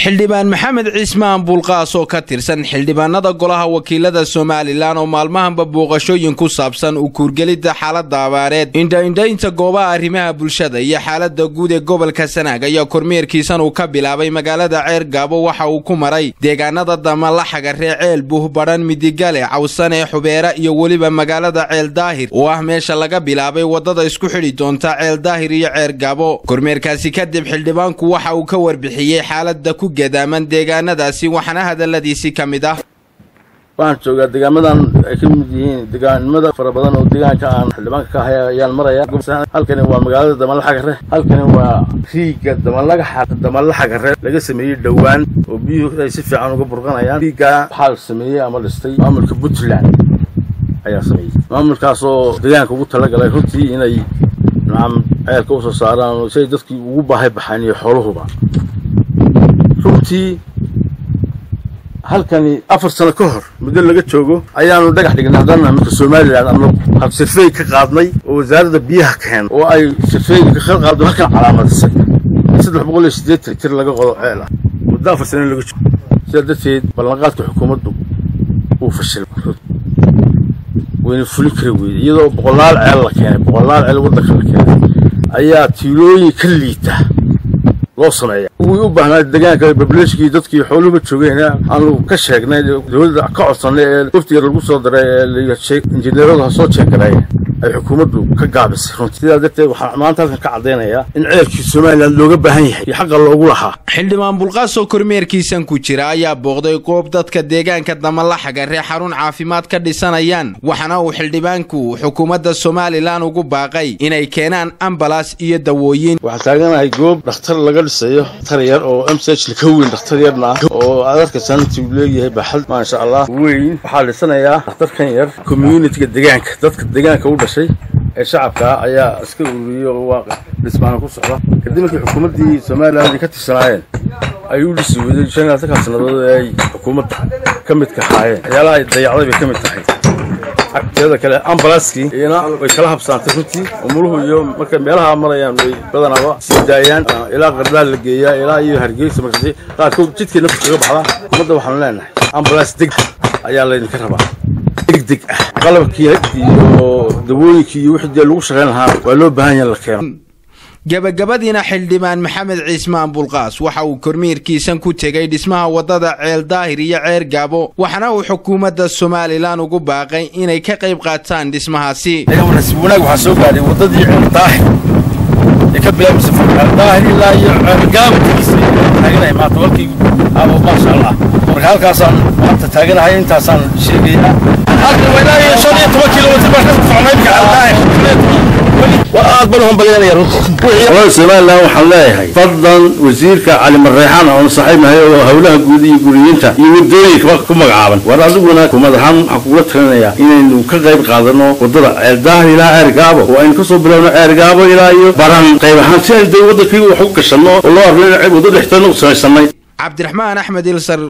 xildhibaan maxamed ciismaan buulqaas oo ka tirsan xildhibaanada golaha wakiilada somalilan oo maalmahanba booqashooyin ku saabsan u kuurgelidda xaalada abaareed indhaindhaynta goobaha arrimaha bulshada iyo xaalada guud ee gobolka sanaag ayaa kormeerkiisan uu ka bilaabay magaalada ceer gaabo waxa uu ku maray deegaanada damalaxaga ree ceel buh badhan midigale cawsane xubeera iyo weliba magaalada ceel daahir oo ah meesha laga bilaabay wadada isku xidhi doonta ceel daahir iyo ceer gaabo kormeerkaasi kadib xildhibaanku waxa uu ka warbixiyey xaalada ku gadaaman deegaanadaasi waxaana hadaladiisi ka mid ah waxaan joogaa deegaamadan ay ka mid yihiin deegaanimada fara badan oo deegaanka aan xildhibaanka ka ahay ayaan maraya halkani waa magaalada damalaxagare halkani waa riigga damalaxa damalaxagare laga sameeyey dhowaan oo biyuhu ay si fiican uga burqanayaan riiggaa waxaa sameeyey ama dhistay maamulka puntland ayaa sameeyey maamulkaasoo deegaanka ugu talagalay runtii inay nacam ceelka usoo saaraan si ay dadkii ugu baahay baxaan iyo xooluhuba runtii halkani afar sano ka hor muddo laga joogo ayaanu dhagax dhignay haddana midka somalilan anagu sirfeey ka qaadnay oo wasaaradda biyaha keen oo ay sirfeeyga ka qaado halkan calaamadisay saddex boqol iyo siddeetan tir laga qodo ceel ah muddo afar sano laga joogo sidaa darteed ballanqaadka xukuumaddu uu fashilay wayna fulin kari weyday iyadoo boqolaal ceel la keenay boqolaal ceel waddanka la keenay ayaa tiilooyin ka liita loo sameeya wii u baahnaa deegaanka bableshkii dadkii xooluhuba joogeen aanu ka sheegnay dowladda ka codsanay ee waftiga lagu soo daray ee injineeradu ha soo jeegaray ay xukuumaddu ka gaabisay runtii sidaa darteed waxaan maanta halkan ka caddaynayaa in ceelkii somalilan looga baahan yahay iyo xaqa loogu lahaa xildhibaan bulqaas oo kormeerkiisan ku jira ayaa booqday goob dadka deegaanka damalaxaga ree xarun caafimaad ka dhisanayaan waxaana uu xildhibaanku xukuumadda somalilan ugu baaqay inay keenaan ambalas iyo dawooyin waxaan taaganahay goob dhakhtar laga dhisayo dhakhtar yar oo m c h ka weyn dhakhtar yarna ah oo aad arkaysan intii uu leeyahay baxad maasha allah weyn waxaa dhisanayaa dhakhtarkan yar communitiga deegaanka dadka deegaanka u dhashay ee shacabka ayaa iska ururiyey oo waa dhismaana ku socda kadib markii xukuumaddii somalilan ay ka tirsanaayeen ay u dhisi weyday shan iyo labaatan sannadood ee ay xukuumadda ka midka ahaayeen waxyaalaha ay dayacday bay ka mid tahay teeda kale ambalanskii iyana way kala habsaantay runtii umuluhu iyo markay meelaha marayaan way badanaaba sii daayaan ilaa qardaan la geeyaa ilaa iyo hargeysa markaasi qaarkood jidkii naftu kaga baxda xukuumadda waxaanu leenahay ambulans deg ayaa laydinka rabaa degdeg ah qalabkii iyo dawooyinkii iyo wixii dee lagu shaqayn lahaa waa loo baahan yaha la keeno gabagabadiina xildhibaan maxamed ciismaan bulqaas waxa uu kormiirkiisan ku tegay dhismaha wadada ceel daahir iyo ceer gaabo waxaana uu xukuumadda somalilan ugu baaqay inay ka qayb qaataan dhismahaasi nasiib wanaag waxaa soo gaadhay waddadii ceel daahir ee ka bilaabmaysa ceel daahir ilaa iyo ceel gaabo taaganahay maanta walkii abo maasha allah marka halkaasaan maanta taaganahay intaasaan sheegayaa halkan waa ilaa iyo shan iyo toban kilomitr baan ka soconay ceel daahir aad baan uhambalyanaya runtii somalilan waxaan leeyahay fadlan wasiirka cali mareexaan oon saaxiibnahay oo howlaha guud iyo guriyiinta iyo wadooyinka ku magacaaban war adiguna kumad ahaan waxaan kugula talinayaa inaynu ka qayb qaadano wadada ceeldaahir ilaa ceer gaabo oo aynu kasoo bilowno ceer gaabo ilaa iyo baran qayb ahaan si aynu de waddankii wax u gashanno oo loo arno in waddo dhexteedna u samaysanay cabdiraxmaan axmed ilsar